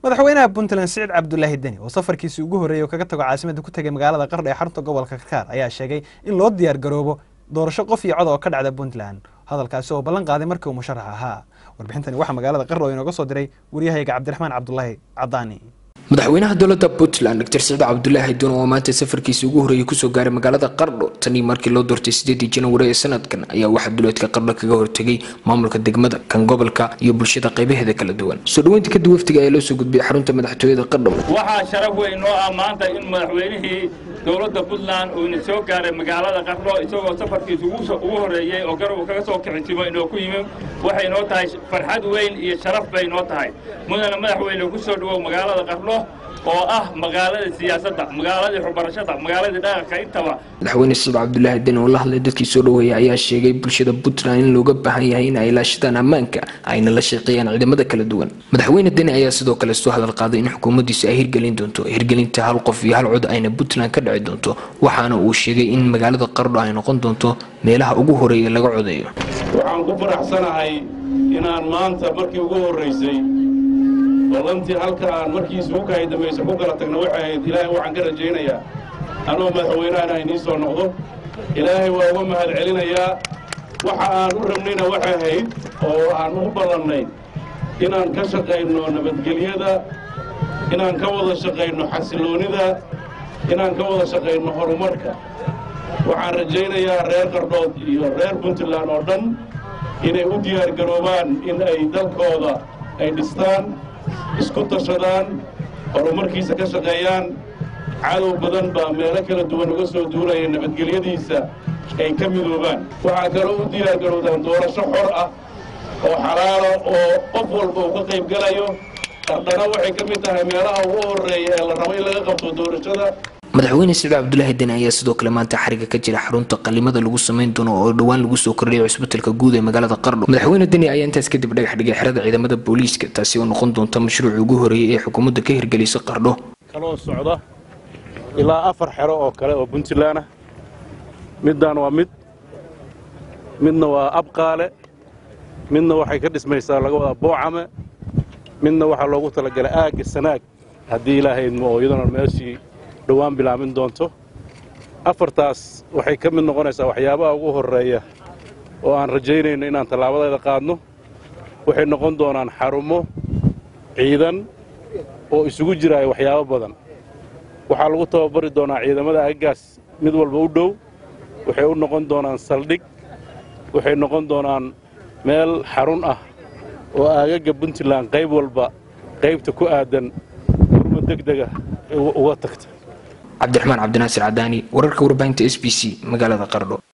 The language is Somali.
madaxweynaha puntland siciid cabdulaahi deni oo safarkiisii ugu horreeyay oo kaga tago caasimadda ku tegay magaalada qardho ee xarunta gobolka karkaar ayaa sheegay in loo diyaar garoobo doorasho qof iyo cod oo ka dhacda puntland hadalkaasi oo ballan qaaday markii uu musharax ahaa warbixintani waxaa magaalada qardho inooga soo diray waryahayga cabdiraxmaan cabdulaahi cadaani madaxweynaha dowladda puntland doctor siciid cabdulaahi doon oo maanta safarkiisii ugu horreeyay kusoo gaaray magaalada qardho tanii markii loo doortay sideedii janwari ee sanadkan ayaa waxaa duleedka qardho kaga hortegay maamulka degmada kan gobolka iyo bulshada qaybaheeda kala duwan soo dhaweynta kadib wafdiga ayaa loo soo gudbiyay xarunta madaxtooyada qardho waxaa sharaf weyn noo ah maanta in madaxweynihii dowladda puntland uuna soo gaaray magaalada qardho isagoo safarkiisa ugu horreeyey oo garab kaga soo kixitimo inoo ku yimi waxay noo tahay farxad weyn iyo sharaf bay noo tahay mudana madaxweyne ku soo dhawow magaalada qardho oo ah magaaladii siyaasadda magaaladii waxbarashada magaaladii dhaqanka intaba madaxweyne siciid cabdulaahi deni oo la hadlay dadkii soo dhoweeyay ayaa sheegay bulshada puntland in looga baahan yahay in ay ilaashadaan ammaanka ayna la shaqeeyaan ciidamada kala duwan madaxweyne deni ayaa sidoo kale soo hadal qaaday in xukuumaddiisa ay hirgelin doonto hirgelinta hal qof iyo hal cod ayna puntland ka dhici doonto waxaana uu sheegay in magaalada qardho ay noqon doonto meelaha ugu horeeya laga codeeyo waxaan ku faraxsanahay inaan maanta markii ugu horraysay ballantii halka aan markii isugu kahay dambayse ku kala tagna waxay ahayd ilaahay waxaan ka rajaynayaa anoo madaxweynahana inii soo noqdo ilaahay waa uga mahad celinayaa waxa aan u rabnayna waxay ahayd oo aan ugu ballannay inaan ka shaqayno nabadgelyada inaan ka wada shaqayno xasiloonnida inaan ka wada shaqayno horumarka waxaan rajaynayaa reer qardhood iyo reer puntland oo dhan inay u diyaargaroobaan in ay dalkooda ay dhistaan isku tashadaan horumarkiisa ka shaqeeyaan cadow badan baa meelo kala duwan uga soo duulaya nabadgelyadiisa ay ka midoobaan waxaa kaloo u diyaargarowdaan doorasho xor ah oo xalaala oo qof walba uu ka qayb gelayo qardhana waxay ka mid tahay meelaha ugu horreeya ee la rabo in laga qabto doorashada madaxweyne siciid cabdulaahi deni ayaa sidoo kale maanta xariga ka jira xarunta qalimada lagu samayn doono oo dhowaan lagu soo kordhiyay cusbitalka guud ee magaalada qardho madaxweyne deni ayaa intaas kadib dhagax dhigay xerada ciidamada booliiska taasi oo noqon doonta mashruucii ugu horreeyay ee xukuumadda ka hirgelisay qardho kaloo socda ilaa afar xero oo kale oo puntland ah middaan waa mid midna waa abqaale midna waxay ka dhismaysaa laga wadaa boocame midna waxaa loogu talagalay aagga sanaag haddii ilaahay idmo oo iyaduna meeshii dhowaan bilaamin doonto afartaas waxay ka mid noqonaysaa waxyaabaha ugu horreeya oo aan rajaynayno inaan tallaabadeeda qaadno waxay noqon doonaan xarumo ciidan oo isugu jiraya waxyaabo badan waxaa lagu tababari doonaa ciidamada aaggaas mid walba u dhow waxay u noqon doonaan saldhig waxay noqon doonaan meel xarun ah oo aagagga puntland qayb walba qaybta ku aadan gurmo degdega uga tagta cabdiraxmaan cabdinaasir cadaani wararka warbaahinta s b c magaalada qardho